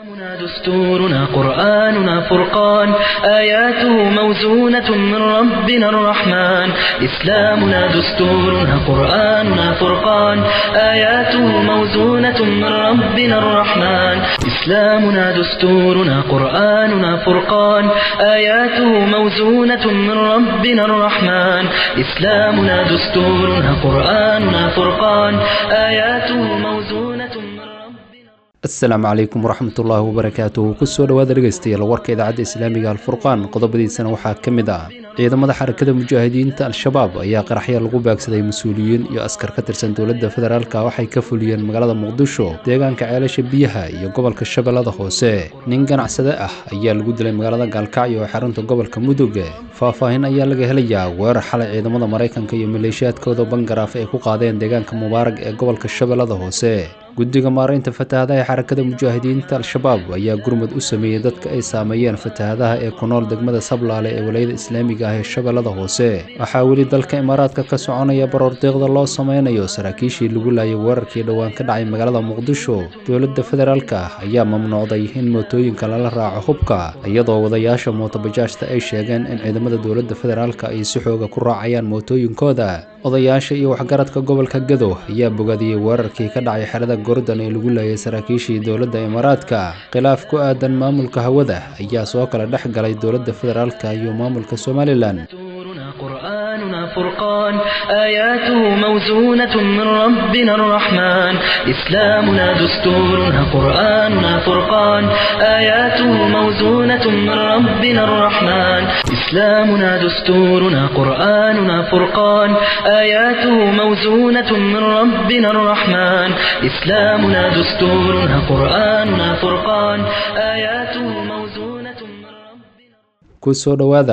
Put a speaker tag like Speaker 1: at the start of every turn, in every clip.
Speaker 1: إسلامنا دستورنا قرآننا فرقان آياته موزونة من ربنا الرحمن إسلامنا دستورنا قرآننا فرقان آياته موزونة من ربنا الرحمن إسلامنا دستورنا قرآننا فرقان آياته موزونة من ربنا الرحمن إسلامنا دستورنا قرآننا فرقان آياته موزونة من ربنا
Speaker 2: asalaamu calaykum waraxmatullaahi wabarakaatuhu kusoo dhowaada dhegaystayaal warka idaacadda islaamiga alfurqaan qodobadiisana waxaa ka mid ah ciidamada xarakada mujaahidiinta al-shabaab ayaa qaraxya lagu baagsaday mas-uuliyiin iyo askar ka tirsan dowladda federaalka waxay ka fuliyeen magaalada muqdisho deegaanka ceelasha biyaha iyo gobolka shabeellada hoose nin ganacsade ah ayaa lagu dilay magaalada gaalkacyo ee xarunta gobolka mudug faahfaahin ayaa laga helayaa weerar xalay ciidamada maraykanka iyo maleeshiyaadkooda bangaraaf ay ku qaadeen deegaanka mubaarag ee gobolka shabeellada hoose guddiga maaraynta fatahadaha ee xarakada mujaahidiinta al-shabaab ayaa gurmud u sameeyey dadka ay saameeyeen fatahadaha ee ku nool degmada sablaale ee walayada islaamiga ah ee shabeellada hoose waxaa weli dalka imaaraadka ka soconaya baroordeeqda loo sameynayo saraakiishii lagu laayay weerarkii dhowaan ka dhacay magaalada muqdisho dowladda federaalka ayaa mamnuucday in mootooyinka lala raaco hubka iyadoo wadayaasha mootobajaajta ay sheegeen in ciidamada dowladda federaalka ay si xooga ku raacayaan mootooyinkooda odayaasha iyo waxgaradka gobolka gado ayaa bogaadiyey weerarkii ka dhacay xerada gordon ee lagu laayay saraakiishii dowladda imaaraadka khilaaf ku aadan maamulka hawada ayaa soo kala dhex galay dowladda federaalka iyo maamulka somalilan
Speaker 1: دستورنا قرآننا فرقان آياته موزونة من ربنا الرحمن إسلامنا دستورنا قرآننا فرقان آياته موزونة من ربنا الرحمن إسلامنا دستورنا قرآننا فرقان آياته موزونة من ربنا الرحمن إسلامنا دستورنا قرآننا فرقان آياته موزونة من ربنا
Speaker 2: kusoo dhowaada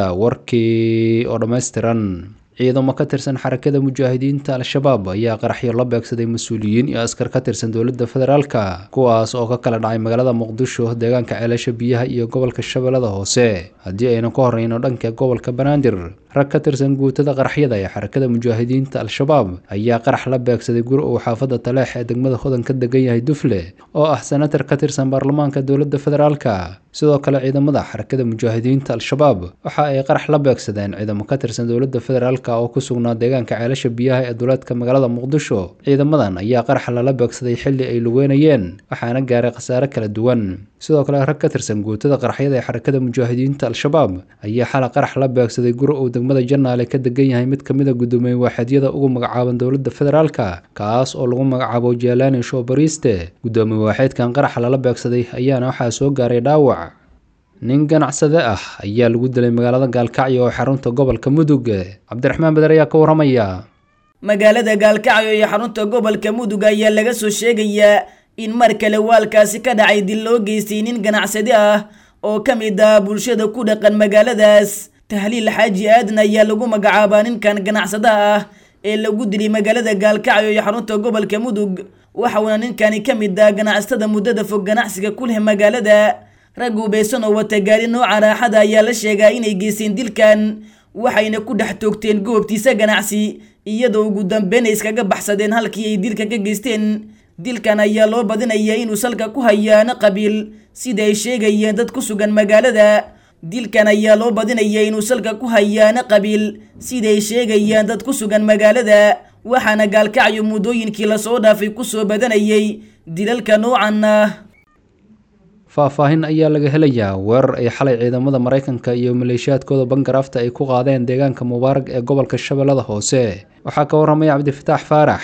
Speaker 2: warkii oo dhammaystiran ciidamo ka tirsan xarakada mujaahidiinta al-shabaab ayaa qaraxyo la beegsaday mas-uuliyiin iyo askar ka tirsan dowladda federaalka kuwaas oo ka kala dhacay magaalada muqdisho deegaanka ceelasha biyaha iyo gobolka shabeellada hoose haddii aynu ka horreyno dhanka gobolka banaadir rag ka tirsan guutada qaraxyada ee xarakada mujaahidiinta al-shabaab ayaa qarax la beegsaday guri uu xaafadda taleex ee degmada hodan ka degan yahay dufle oo ah senatar ka tirsan baarlamaanka dowladda federaalka sidoo kale ciidamada xarakada mujaahidiinta al-shabaab waxa ay qarax la beegsadeen ciidamo ka tirsan dowladda federaalka oo ku sugnaa deegaanka ceelasha biyaha ee duleedka magaalada muqdisho ciidamadan ayaa qarax lala beegsaday xilli ay lugeynayeen waxaana gaaray khasaare kala duwan sidoo kale rag ka tirsan guutada qaraxyada ee xarakada mujaahidiinta al-shabaab ayaa xala qarax la beegsaday guri uu degmada janaale ka degan yahay mid kamid a guddoomiye waaxeedyada ugu magacaaban dowladda federaalka kaas oo lagu magacaabo jalani shobariiste guddoomiye waaxeedkan qaraxa lala beegsaday ayaana waxaa soo gaaray dhaawac nin ganacsade ah ayaa lagu dilay magaalada gaalkacyo oo xarunta gobolka mudug cabdiraxmaan beder ayaa ka waramaya
Speaker 3: magaalada gaalkacyo iyo xarunta gobolka mudug ayaa laga soo sheegayaa in mar kale waalkaasi ka dhacay dil loo geystay nin ganacsade ah oo ka mid ah bulshada ku dhaqan magaaladaas tahliil xaaji aadan ayaa lagu magacaabaa ninkan ganacsadaha ah ee lagu dilay magaalada gaalkacyo iyo xarunta gobolka mudug waxauna ninkani ka mid ah ganacsatada muddada fog ganacsiga ku leh magaalada rag ubaysan oo wata gaari nooca raaxada ayaa la sheegaa inay geysteen dilkan waxayna ku dhex toogteen goobtiisa ganacsi iyadoo ugu dambeyn ay iskaga baxsadeen halkii ay dilka ka geysteen dilkan ayaa loo badinayaa inuu salka ku hayaano qabiil sida ay sheegayeen dad ku sugan magaalada dilkan ayaa loo badinayaa inuu salka ku hayaano qabiil sida ay sheegayaan dad ku sugan magaalada waxaana gaalkacyo muddooyinkii lasoo dhaafay kusoo badanayay dilalka noocan ah
Speaker 2: faahfaahin ayaa laga helayaa weerar ay xalay ciidamada maraykanka iyo maleeshiyaadkooda bangaraafta ay ku qaadeen deegaanka mubaarag ee gobolka shabeellada hoose waxaa ka waramaya cabdifataax faarax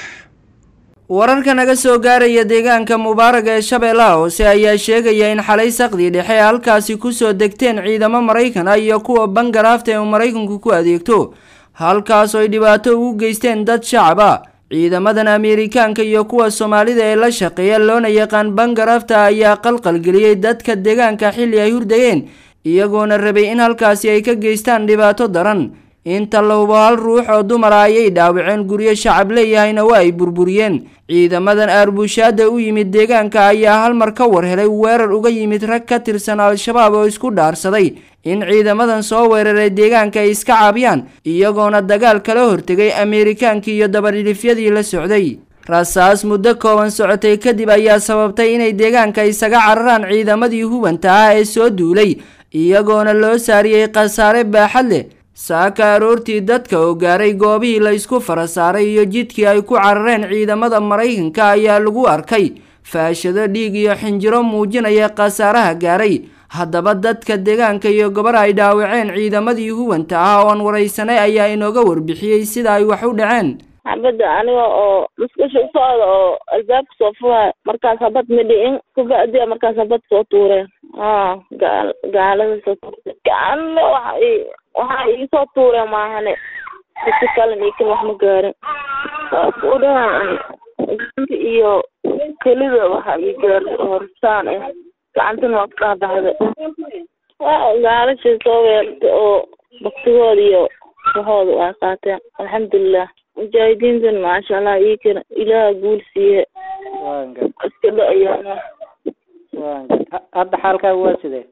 Speaker 4: wararka naga soo gaaraya deegaanka mubaarag ee shabeellaha hoose ayaa sheegaya in xalay saqdii dhexe halkaasi kusoo degteen ciidamo maraykan ah iyo kuwa bangaraafta ee uu maraykanku ku adeegto halkaas oo ay dhibaato ugu geysteen dad shacab ah ciidamadan ameerikaanka iyo kuwa soomaalida ee la shaqeeya loona yaqaan bangaraafta ayaa qalqalgeliyey dadka deegaanka xilli ay hurdayeen iyagoona rabay in halkaasi ay ka geystaan dhibaato daran inta la hubo hal ruux oo dumara ayay dhaawaceen guryo shacab leeyahayna waa ay burburiyeen ciidamadan aarbushaada u yimid deegaanka ayaa hal mar ka war helay weerar uga yimid rag ka tirsan al-shabaab oo isku dhaarsaday in ciidamadan soo weeraray deegaanka ay iska caabiyaan iyagoona dagaal kala hortegay ameerikaankii iyo dabadhilifyadii la socday rasaas muddo kooban socotay kadib ayaa sababtay inay deegaanka isaga cararaan ciidamadii hubanta ah ee soo duulay iyagoona loo saariyey khasaare baaxad leh saaka aroortii dadka oo gaaray goobihii la isku fara saaray iyo jidkii ay ku carareen ciidamada maraykanka ayaa lagu arkay faashado dhiig iyo xinjiro muujinaya khasaaraha gaaray haddaba dadka deegaanka iyo gobar ay dhaawaceen ciidamadii hubanta ah ooan waraysanay ayaa inooga warbixiyey sida ay wax u dhaceen
Speaker 5: xabadda aniga oo musqusha u socda oo albaabka soo furay markaas habad ma dhi'in kubacdi markaas habad soo tuureen a gaal gaalada soo tuurtay gacanna waxa i waxa iisoo tuureen maahane dadka kalena ikan wax ma gaarin saas u dhahaan gacanta iyo kelida waxa ii gaartay horsaan ah gacantana waa ka dhahbaxday waa gaalasha soo weertay oo baktigooda iyo waxooda waa qaateen alxamdulilah mujaahidiintana maasha allah ii kana ilaaha guul siiye iska dha-ayaana
Speaker 6: hadda xaalkaaga waa sidee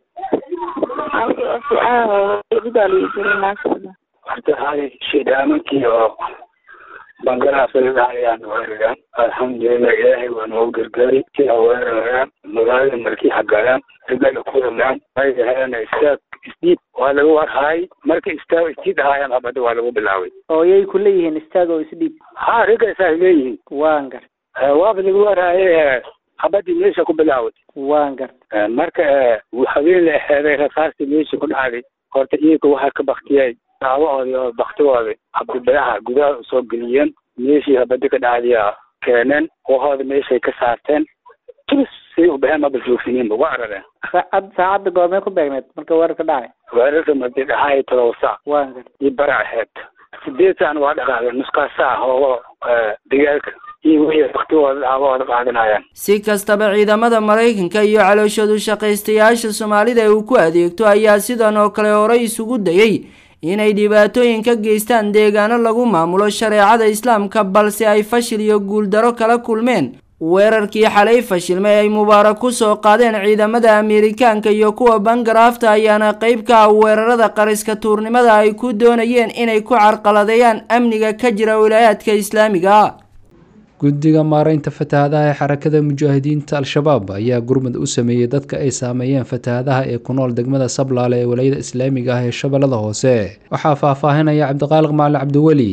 Speaker 5: halkaasiaadaaliijira maasha allah
Speaker 7: horta hay shidaamakii oo bangalaasayaan weeraraan alxamdulilah ilaahay waa noogu gargaari sida weerarayaan magaalada markii hagalaan ragana kudamaan ay dhaheen istaag isdiid waa lagu warhaay marka istaag isdiid ahaayaan habada waa lagu bilaabay
Speaker 6: oo yay ku leeyihiin istaag oo isdhiib
Speaker 7: ha ragga isaas leeyihiin
Speaker 6: waan gart
Speaker 7: waaba lagu warhaaye habadii meesha ku bilaaway
Speaker 6: waan gart
Speaker 7: marka habeen la eheeday rasaastii meesha ku dhacday horta iyaga waxaa ka baktiyay daawahooda oo baktigooda habdibadaha gudaha usoo geliyeen meeshii habadi ka dhacdiya keeneen wahooda meeshay ka saarteen tus say u baheen maba joogsininba waa arareen
Speaker 6: saacad saacadda goormee ku beegneed marka weerarka dhacay
Speaker 7: weerarka madi dhaxaay todoba saac
Speaker 6: waan gart
Speaker 7: iyo bara aheyd sideed saacna waa dhaqaaqeen nuskaa saac hoogo digaalka iyo wixii baktigooda daawahooda qaadanayaan
Speaker 4: si kastaba ciidamada maraykanka iyo calooshoodu shaqaystayaasha soomaalida ee uu ku adeegto ayaa sidan oo kale horey isugu dayay inay dhibaatooyin ka geystaan deegaano lagu maamulo shareecada islaamka balse ay fashil iyo guuldaro kala kulmeen weerarkii xalay fashilmay ay mubaarak ku soo qaadeen ciidamada ameerikaanka iyo kuwa bangaraafta ayaana qeyb ka ah weerarada qariska tuurnimada ay ku doonayeen inay ku carqaladeeyaan amniga ka jira wilaayaadka islaamiga
Speaker 2: guddiga maareynta fatahaadaha ee xarakada mujaahidiinta al-shabaab ayaa gurmud u sameeyey dadka ay saameeyeen fatahaadaha ee ku nool degmada sablaale ee walayada islaamiga ah ee shabeellada hoose waxaa faahfaahinaya cabdiqaaliq macalin cabdiweli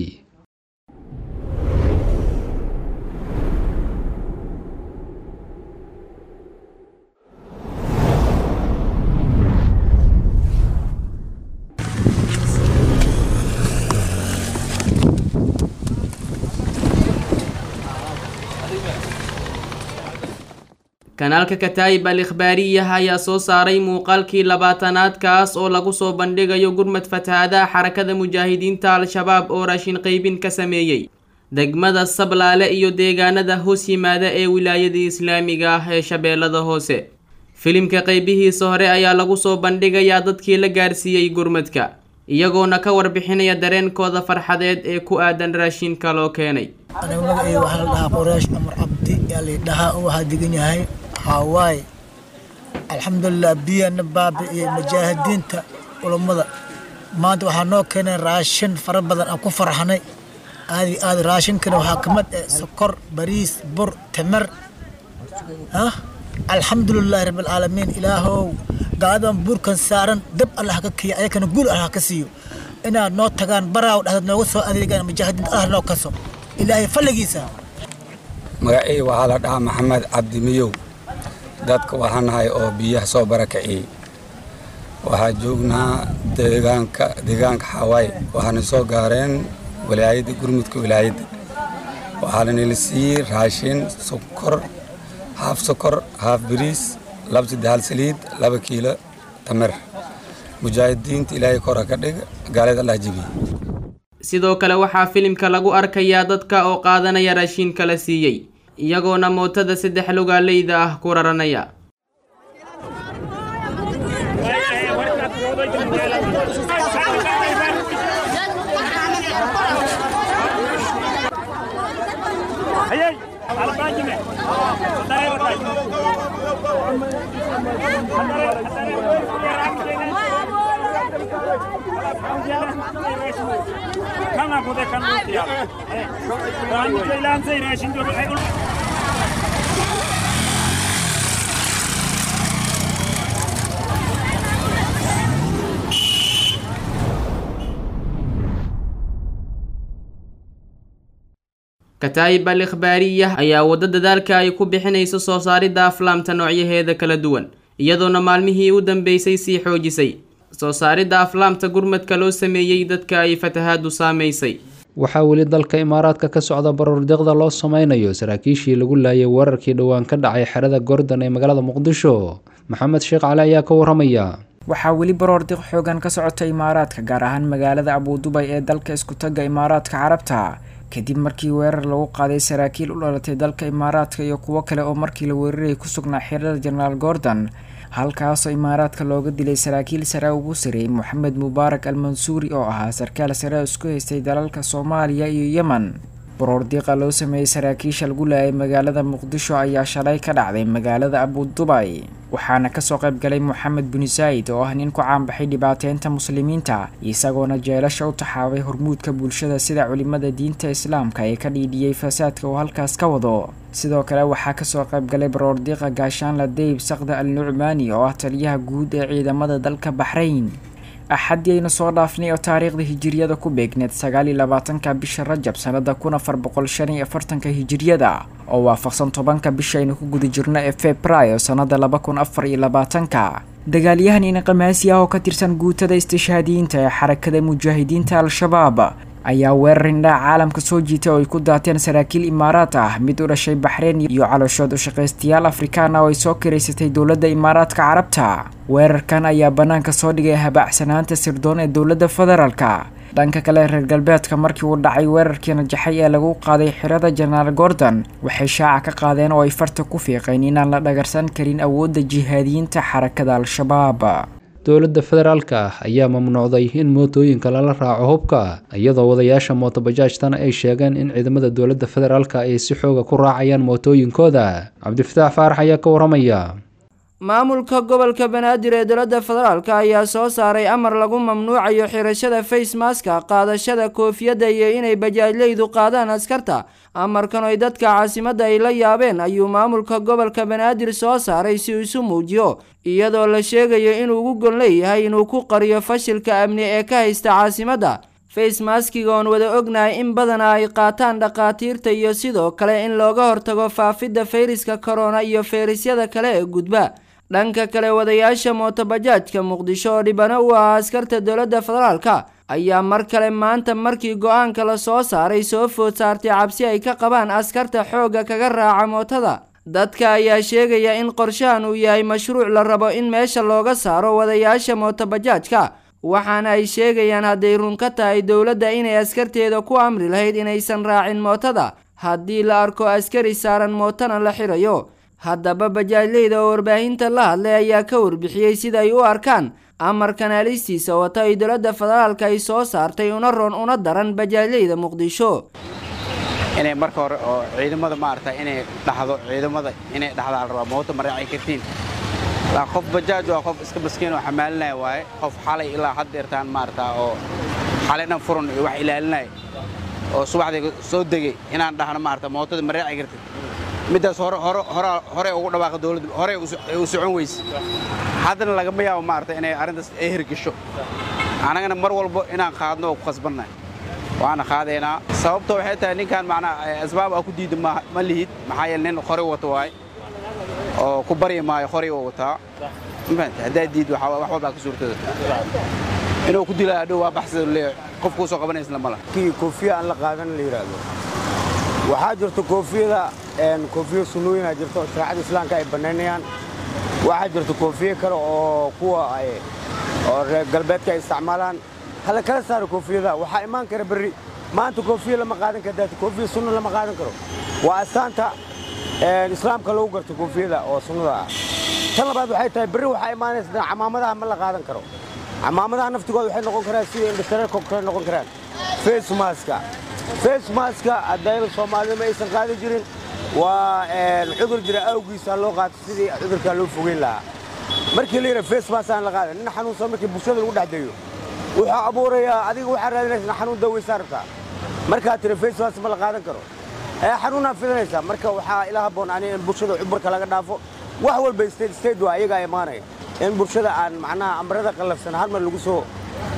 Speaker 8: kanaalka kataayib al ikhbaariyah ayaa soo saaray muuqaalkii labaatanaad kaas oo lagu soo bandhigayo gurmad fatahaadaha xarakada mujaahidiinta al-shabaab oo raashin qaybin ka sameeyey degmada sablaale iyo deegaanada hoos yimaada ee wilaayadii islaamiga ah ee shabeellada hoose filimka qaybihiisa hore ayaa lagu soo bandhigayaa dadkii la gaarsiiyey gurmadka iyagoona ka warbixinaya dareenkooda farxadeed ee ku aadan raashinka loo keenay
Speaker 9: aniga magacayga waxaa la dhahaa qoraash amar cabdi yaa la dhahaa oo waxaa degan yahay hawaaye alxamdulilah biyana baabi'iyey mujaahidiinta culammada maanta waxaa noo keenay raashin fara badan aan ku farxanay aadi aad raashinkana waxaa ka mid ah sokor bariis bur timir ah alxamdulilahi rabbilcaalamiin ilaahow gaaladan buurkan saaran dab allah ka kiya ayakana guul allah ka siiyo inaad noo tagaan baraaw dhahdaad nooga soo adeegaan mujaahidiinta allah noo kaso ilaahay falligiisa
Speaker 10: magacii waxaa la dhahaa maxamed cabdi miyow dadka waxaa nahay oo biyaha soo barakiciyey waxaa joognaa deegaanka deegaanka xawaay waxaana soo gaareen wilaayadda gurmudka wilaayadda waxaana nila siiyey raashin sokor haaf sokor haaf bariis laba saddexal saliid laba kiilo tamir mujaahidiinta ilaahay kora ka dhig gaalada allah jebiye
Speaker 8: sidoo kale waxaa filimka lagu arkayaa dadka oo qaadanaya raashiinka la siiyey iyagoona mootada saddex lugaaleyda ah ku raranaya kataa'ib al ikhbaariyah ayaa waddo dadaalka ay ku bixinayso soo saaridda aflaamta noocyaheeda kala duwan iyadoona maalmihii u dambeysay sii xoojisay soo saaridda aflaamta gurmadka loo sameeyey dadka ay fatahaadu saamaysay
Speaker 2: waxaa weli dalka imaaraadka ka socda baroordiiqda loo sameynayo saraakiishii lagu laayay weerarkii dhowaan ka dhacay xerada gordon ee magaalada muqdisho maxamed sheekh cali ayaa ka waramaya
Speaker 11: waxaa weli baroordiiq xoogan ka socota imaaraadka gaar ahaan magaalada abudubay ee dalka iskutaga imaaraadka carabta kadib markii weerar lagu qaaday saraakiil u dhalatay dalka imaaraadka iyo kuwo kale oo markii la weerarayay ku sugnaa xirada jenaraal gordon halkaasoo imaaraadka looga dilay saraakiil sare ugu sareeyay moxamed mubaarak al mansuuri oo ahaa sarkaal sare isku haystay dalalka soomaaliya iyo yemen baroordiiqa loo sameeyey saraakiisha lagu laayay magaalada muqdisho ayaa shalay ka dhacday magaalada abudubay waxaana kasoo qayb galay moxamed buni saa'id oo ah nin ku caanbaxay dhibaateynta muslimiinta isagoona jeelasha u taxaabay hormuudka bulshada sida culimada diinta islaamka ee ka dhiidhiyey fasaadka uu halkaas ka wado sidoo kale waxaa kasoo qayb galay baroordiiqa gaashaanla deyb sakda al nucmaani oo ah taliyaha guud ee ciidamada dalka baxrayn axaddii aynu soo dhaafnay oo taariikhda hijiriyada ku beegneed sagaal iyo labaatanka bisha rajab sanada kun afar boqol shan iyo afartanka hijiriyada oo waafaqsan tobanka bisha aynu ku guda jirno ee februaayo sanada laba kun afar iyo labaatanka dagaalyahan inaqamaasi ah oo ka tirsan guutada istishhaadiyiinta ee xarakada mujaahidiinta al-shabaab ayaa weerar indhaha caalamka soo jiitay oo ay ku daateen saraakiil imaaraad ah mid u dhashay baxreyn iyo calooshood u shaqaystayaal afrikaan ah oo ay soo kiraysatay dowladda imaaraadka carabta weerarkan ayaa bannaanka soo dhigay habaacsanaanta sirdoon ee dowladda federaalka dhanka kale reer galbeedka markii uu dhacay weerarkii najaxay ee lagu qaaday xirada jenaraal gordon waxay shaaca ka qaadeen oo ay farta ku fiiqeen inaan la dhagarsan karin awoodda jihaadiyiinta xarakada al-shabaab
Speaker 2: dowladda federaalka ah ayaa mamnuucday in mootooyinka lala raaco hubka iyadoo wadayaasha mootobajaajtana ay sheegeen in ciidamada dowladda federaalka ay si xooga ku raacayaan mootooyinkooda cabdifataax faarax ayaa ka waramaya
Speaker 4: maamulka gobolka banaadir ee dowladda federaalk ayaa soo saaray amar lagu mamnuucayo xirashada facemaska qaadashada koofiyadda iyo inay bajaajleydu qaadaan askarta amarkan oy dadka caasimadda ay la yaabeen ayuu maamulka gobolka banaadir soo saaray si uu isu muujiyo iyadoo la sheegayo inuu ugu gon leeyahay inuu ku qariyo fashilka amni ee ka haysta caasimadda facemaskiga oon wada ognahay in badana ay qaataan dhakhaatiirta iyo sidoo kale in looga hortago faafidda fayraska korona iyo fayrasyada kale ee gudba dhanka kale wadayaasha mootobajaajka muqdisho oo dhibano u ahaa askarta dowladda federaalka ayaa mar kale maanta markii go-aanka la soo saaray soo food saartay cabsi ay ka qabaan askarta xoogga kaga raaca mootada dadka ayaa sheegaya in qorshahan uu yahay mashruuc la rabo in meesha looga saaro wadayaasha mootobajaajka waxaana ay sheegayaan hadday run ka tahay dowladda inay askarteeda ku amri lahayd inaysan raacin mootada haddii la arko askari saaran mootana la xirayo haddaba bajaajleyda oo warbaahinta la hadlay ayaa ka warbixiyey sida ay u arkaan amarkan alistiisa wata ay dowladda federaalka ay soo saartay una roon una daran bajaajleyda muqdisho
Speaker 12: inay marka hore oo ciidamada maarata inay dhaxdo ciidamada inay dhaxdaa la rabaa mooto ma raaci kartiin laa qof bajaaj waa qof iska maskiin oo xamaalinaya waaye qof xalay ilaa had deertaan maarata oo xalay dhan furan iyo wax ilaalinaya oo subaxdii soo degay inaan dhahno maarata mootada ma raaci kartid middaas hore hore hore hore ugu dhawaaqa dawladda hore u socon weyse haddana lagama yaabo maarata inay arrintaas ay hirgasho annagana mar walbo inaan qaadno oo ku khasbannahay waana qaadaynaa sababta waxay tahay ninkan macnaa asbaab aa ku diida ma lihid maxaa yeele nin qori wato waaye oo ku baryi maayo qori oo wataa mafahanta haddaa diid wax walbaa ka suurtada inuu ku dilaa hadhow waa baxsida leeyahay qof kuu soo qabanaysna ma laha
Speaker 13: kii koofiya aan la qaadan la yidhaahdo waxaa jirta koofiyada koofiya sunnooyinaa jirta oo shareecada islaamka ay bannaynayaan waxaa jirta koofiye kale oo kuwa oo reer galbeedka ay isticmaalaan hala kala saaro koofiyada waxaa imaan kara berri maanta koofiya lama qaadan karo daata koofiya sunna lama qaadan karo waa astaanta islaamka lagu garto koofiyada oo sunnada ah tan labaad waxay tahay berri waxaa imaanaysa camaamadaha ma la qaadan karo camaamadaha naftigooda waxay noqon karaan sida indhashareerka kale noqon karaan face maska face maska haddayna soomaalida ma aysan qaadi jirin waa cudur jira awgiisa loo qaato sidii cudurkaa loo fogeyn lahaa markii la yidhaha face mask aan la qaadan nin xanuunsan markii bulshada lagu dhex dayo wuxuu abuurayaa adiga waxaa raadinaysa xanuun daweysaa rabtaa markaad tiri facewas ma la qaadan karo ee xanuunaa fidanaysaa marka waxaa ila habboon ani in bulshada cuburka laga dhaafo wax walba state state waa iyagaa imaanaya in bulshada aan macnaha amrada qallafsan hal mar lagu soo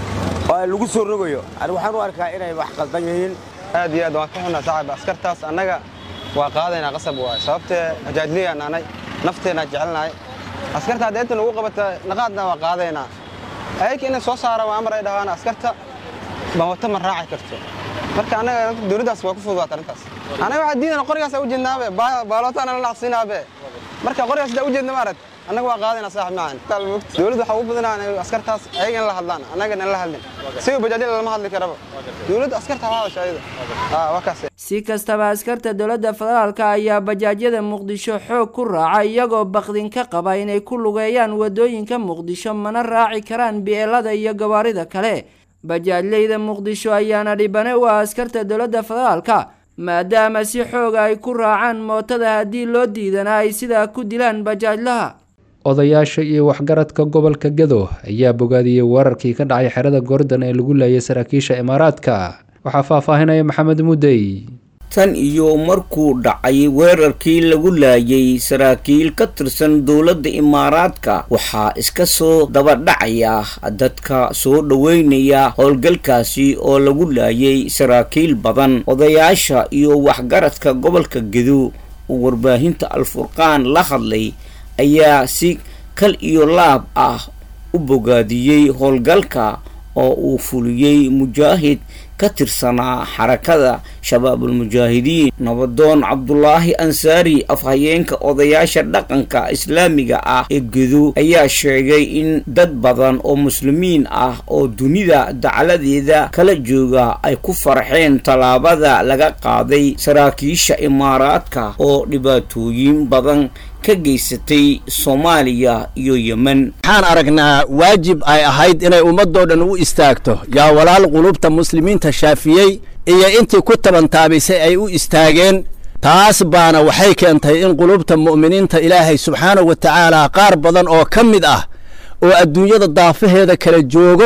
Speaker 13: lagu soo rogayo ani waxaan u arkaa inay wax qaldan yihiin
Speaker 14: aad iyo aad waan ka xunnaa saaxiib askartaas annaga waa qaadaynaa qasab waay sababtee hajaajliyaan anay nafteenaa jecelnahay askarta hadda inta lagu qabata naqaadna waa qaadaynaa ayaka inay soo saaraan waa amar ay dhahaan askarta bawata ma raaci karto marka annaga dowladdaas waa ku fududaata arrintaas annaga waxaa diidana qorigaasa u jeednaabe baalootaana la naqsinaabe marka qorigaas daa u jeedna maarad annaga waa qaadayna saaxib maahan dowladda waxaa ugu badanaa askartaas ayaga in la hadlaan annagan in la hadlin siga bajaajyada lama hadli karaba dowladda askarta ha hadasha ayada waa kaas
Speaker 4: si kastaba askarta dowladda federaalka ayaa bajaajyada muqdisho xoog ku raaca iyagoo bakdin ka qaba inay ku lugeeyaan wadooyinka muqdisho mana raaci karaan bi'eelada iyo gawaarida kale bajaajleyda muqdisho ayaana dhibane u ah askarta dowladda federaalka maadaama si xooga ay ku raacaan mootada haddii loo diidana ay sidaa ku dilaan bajaajlaha
Speaker 2: odayaasha iyo waxgaradka gobolka gado ayaa bogaadiyey weerarkii ka dhacay xerada goordan ee lagu laayay saraakiisha imaaraadka waxaa faahfaahinaya maxamed mudey
Speaker 15: tan iyo markuu dhacay weerarkii lagu laayay saraakiil ka tirsan dowladda imaaraadka waxaa iska soo dabadhacaya dadka soo dhoweynaya howlgalkaasi oo lagu laayay saraakiil badan odayaasha iyo waxgaradka gobolka gedo oo warbaahinta al-furqaan la hadlay ayaa si kal iyo laab ah u bogaadiyey howlgalka oo uu fuliyey mujaahid ka tirsanaa xarakada shabaabulmujaahidiin nabadoon cabdulaahi ansaari afhayeenka odayaasha dhaqanka islaamiga ah ee gedo ayaa sheegay in dad badan oo muslimiin ah oo dunida dacladeeda kala jooga ay ku farxeen tallaabada laga qaaday saraakiisha imaaraadka oo dhibaatooyin badan ka geysatay soomaaliya iyo yemen
Speaker 16: waxaan aragnaa waajib ay ahayd inay ummadoo dhan u istaagto yaa walaal qulubta muslimiinta shaafiyey iyo intii ku tabantaabisay ay u istaageen taas baana waxay keentay in qulubta mu'miniinta ilaahay subxaanahu wa tacaala qaar badan oo ka mid ah oo adduunyada daafaheeda kala joogo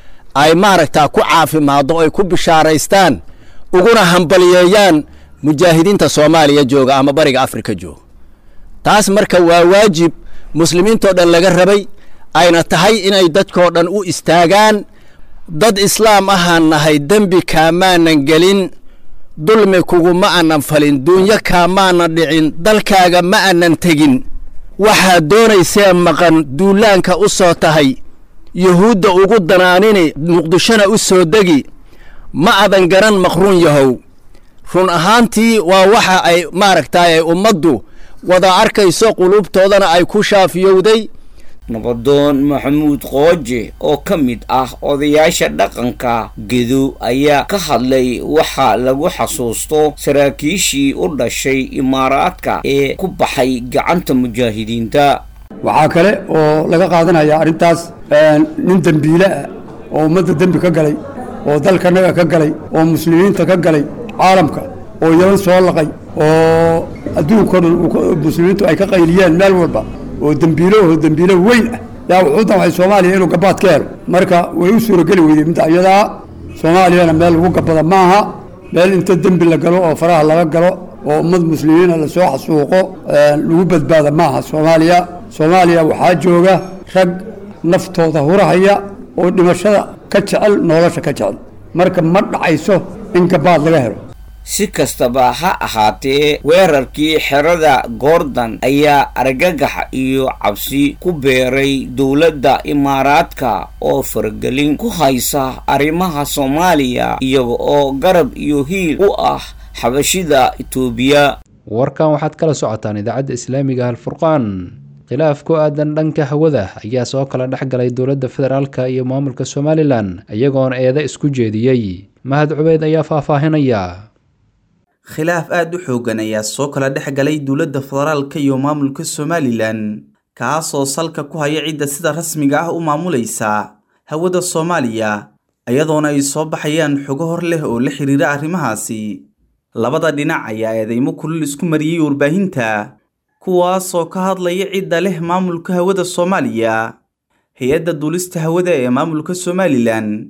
Speaker 16: ay maaragtaa ku caafimaaddo ay ku bishaaraystaan uguna hambaliyeeyaan mujaahidiinta soomaaliya jooga ama bariga afrika jooga taas marka waa waajib muslimiintoo dhan laga rabay ayna tahay inay dadkoo dhan u istaagaan dad islaam ahaan nahay dembi kaamaanan gelin dulmi kuguma aanan falin duunyo kaamaanan dhicin dalkaaga ma aanan tegin waxaad doonaysee maqan duulaanka u soo tahay yuhuudda ugu danaanini muqdishona u soo degi ma adan garan maqruun yahow run ahaantii waa waxa ay maaragtaay ummaddu wada arkayso qulubtoodana ay ku shaafiyowday
Speaker 15: nabadoon maxamuud qooje oo ka mid ah odayaasha dhaqanka gedo ayaa ka hadlay waxa lagu xasuusto saraakiishii u dhashay imaaraadka ee ku baxay gacanta mujaahidiinta
Speaker 17: waxaa kale oo laga qaadanaya arrintaas nin dembiile ah oo ummadda dembi ka galay oo dalkanaga ka galay oo muslimiinta ka galay caalamka oo yaman soo laqay oo adduunkao dhan muslimiintu ay ka qayliyeen meel walba oo dembiilo oo dembiilo weyn ah yaa wuxuu damcay soomaaliya inuu gabaad ka helo marka way u suurageli weyday midda iyadaa soomaaliyana meel lagu gabada maaha meel inta dembi la galo oo faraha laga galo oo ummad muslimiina lasoo xasuuqo lagu badbaada maaha soomaaliya soomaaliya waxaa jooga rag naftooda hurahaya oo dhimashada ka jecel nolosha ka jecel marka ma dhacayso in gabaad laga helo
Speaker 15: si kastaba ha ahaatee weerarkii xerada goordan ayaa argagax iyo cabsi ku beeray dowladda imaaraadka oo faragelin ku haysa arrimaha soomaaliya iyaga oo garab iyo hiil u ah xabashida itoobiya
Speaker 2: warkan waxaad kala socotaan idaacadda islaamiga alfurqaan khilaaf ku aadan dhanka hawada ayaa soo kala dhex galay dowladda federaalka iyo maamulka somalilan iyagoona eeda isku jeediyey mahad cubeyd ayaa faahfaahinaya
Speaker 18: khilaaf aada u xooggan ayaa soo kala dhex galay dowladda federaalka iyo maamulka somalilan kaasoo salka ku haya cidda sida rasmiga ah u maamulaysa hawada soomaaliya iyadoona ay soo baxayaan xogo hor leh oo la xiriira arrimahaasi labada dhinac ayaa eedeymo kulul isku mariyey warbaahinta kuwaasoo ka hadlaya cidda leh maamulka hawada soomaaliya hay-adda duulista hawada ee maamulka somalilan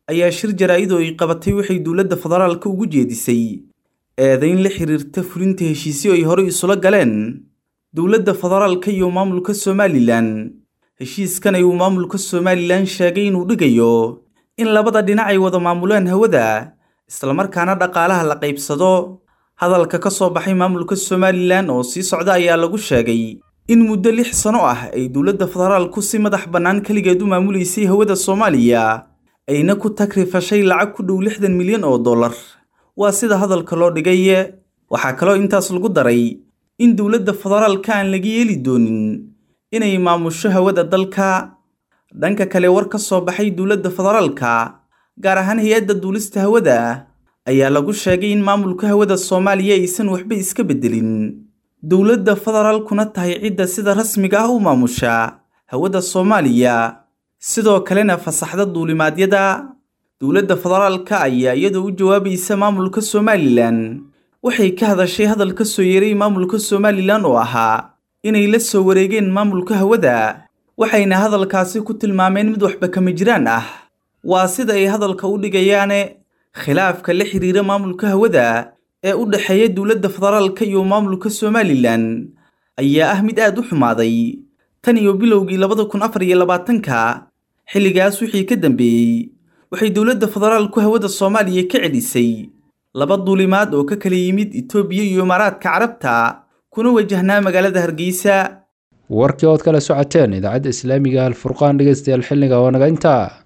Speaker 18: ayaa shir jaraa'id oo ay qabatay waxay dowladda federaalka ugu jeedisay eedayn la xiriirta fulinta heshiisyo ay horey isula galeen dowladda federaalka iyo maamulka somalilan heshiiskan ayuu maamulka somalilan sheegay inuu dhigayo in labada dhinac ay wada maamulaan hawada islamarkaana dhaqaalaha la qaybsado hadalka ka soo baxay maamulka somalilan oo sii socda ayaa lagu sheegay in muddo lix sano ah ay dowladda federaalku si madax bannaan keligeed u maamuleysay hawada soomaaliya ayna ku tagrifashay lacag ku dhow lixdan milyan oo dollar waa sida hadalka loo dhigay waxaa kaloo intaas lagu daray in dowladda federaalka aan laga yeeli doonin inay maamusho hawada dalka dhanka kale war ka soo baxay dowladda federaalka gaar ahaan hay-adda duulista hawada ayaa lagu sheegay in maamulka hawada soomaaliya aysan waxba iska beddelin dowladda federaalkuna tahay cidda sida rasmiga ah u maamusha hawada soomaaliya sidoo kalena fasaxda duulimaadyada dowladda federaalka ayaa iyadoo u jawaabaysa maamulka somalilan waxay ka hadashay hadal ka soo yeeray maamulka somalilan oo ahaa inay la soo wareegeen maamulka hawada waxayna hadalkaasi ku tilmaameen mid waxba kama jiraan ah waa sida ay hadalka u dhigayaane khilaafka la xiriira maamulka hawada ee u dhexeeya dowladda federaalka iyo maamulka somalilan ayaa ah mid aad u xumaaday tan iyo bilowgii labada kun afar iyo labaatanka xilligaas wixii ka dambeeyey waxay dowladda federaalku hawada soomaaliya ka celisay laba duulimaad oo ka kala yimid itoobiya iyo imaaraadka carabta kuna wajahnaa magaalada hargeysa
Speaker 2: warkii ood kala socoteen idaacadda islaamiga alfurqaan dhegeystayaal xilliga oo naga intaa